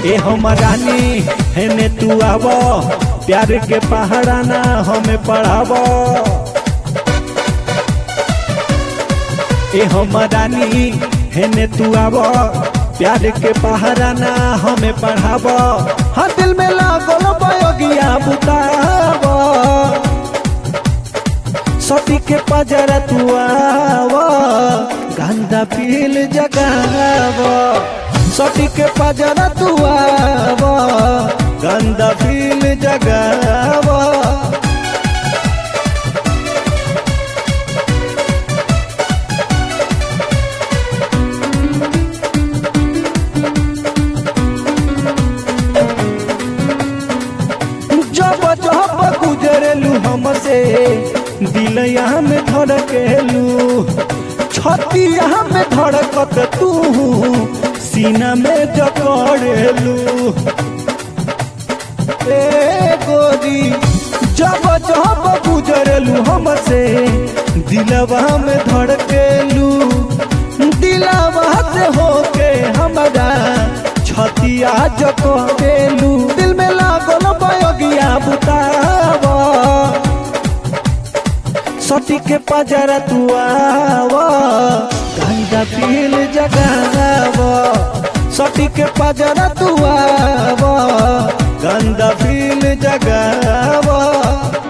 ए हम रानी हेने तू आव प्यार के पहाड़ा ना हमें पढ़ाव ए हम रानी हेने तू आव प्यार के पहाड़ा ना हमें पढ़ाव हाँ दिल में लागल बयोगिया बुताव सती के पजरा तू आव गंदा पील जगाव सती के पजरा तू आव गंदा पील जगाव जब जब गुजरेलू हमसे दिल यहाँ में धड़केलू छतिया में धड़कत तू सीना में जकड़ेलू ए गोरी जब जब गुजरेलू हमसे दिलवा में धड़केलू दिलवा से होके हमारा छतिया जकड़ेलू दिल में लागल बयोगिया बुताव सटी के पजरा तू आव गंगा पील जगाव सटी के पजरा तू आव गंदा पील जगाव